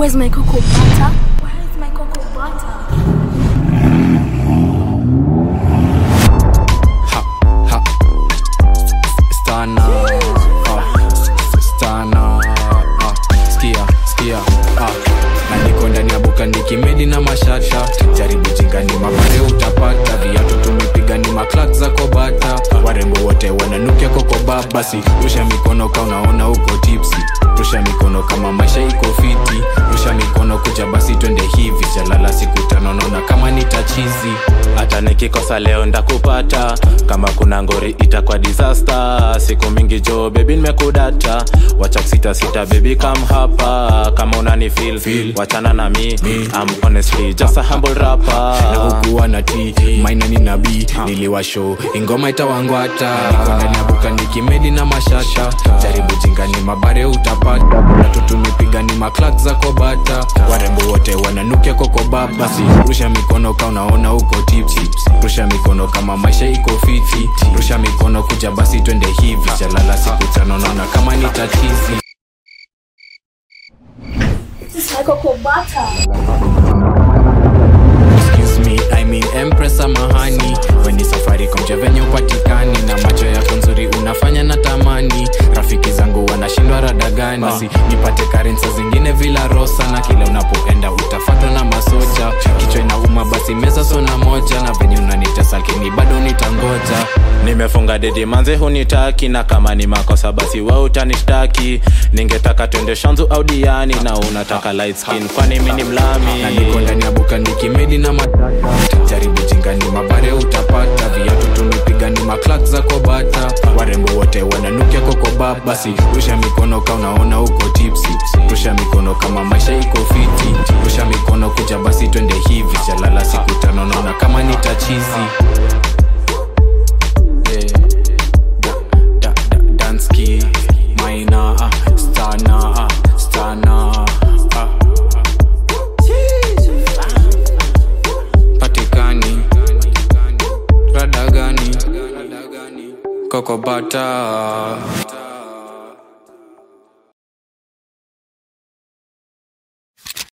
Where's my cocoa butter? Where is my cocoa butter? Ha, ha. Stana. Ah, stana. Ah, skia, skia. Ah. Na niko ndani ya buka nikimedi na mashata jaribu jingani mabare utapata viatu tumepiga ni maklak za kobata warembo wote wananukia kokoba basi rusha mikono ka unaona uko tipsi rusha mikono kama maisha iko fiti rusha mikono kuja basi twende hivi jalala siku tano naona kama nitachizi hata nikikosa leo ndakupata kama kuna ngori itakuwa disaster siku mingi jo bebi nimekudata wacha kusita sita bebi kam hapa kama unani feel, Feel. wachana na mi I'm honestly just a humble rapper na hukuwa na t maina ni nabii niliwasho ingoma itawangwata niko ndani ya buka nikimedi na mashasha jaribu jingani mabare utapata natu tumepiga ni maklak za kobata warembo wote wananukia kokoba basi rusha mikono ka unaona uko tipsi rusha mikono kama maisha iko fiti rusha mikono kuja basi twende hivi jalala siku tano naona kama ni tatizi This is my cocoa butter. excuse me i mean empress samahani weni safari komja venye upatikani na macho yako nzuri unafanya na tamani rafiki zangu wanashindwa radagani basi nipate karensa zingine vila rosa na kile unapoenda utafatwa na masoja kichwa inauma basi meza sona moja na venye unanitesa lakini bado nitangoja nimefunga dedi manze hunitaki na kama ni makosa basi we utanishtaki ningetaka twende shanzu au diani na unataka light skin kwani mi ni mlami na niko ndani ya buka nikimedi na matata jaribu jingani mabare utapata viatu tumepiga ni maklak za kobata warembo wote wananukia kokoba basi rusha mikono ka unaona uko tipsi rusha mikono kama maisha iko fiti rusha mikono kuja basi twende hivi jalala siku tano naona kama ni tachizi Yeah. Da- da- da- Dansky, Maina, ah, Stana, ah, Stana, ah. patikani rada gani kokobata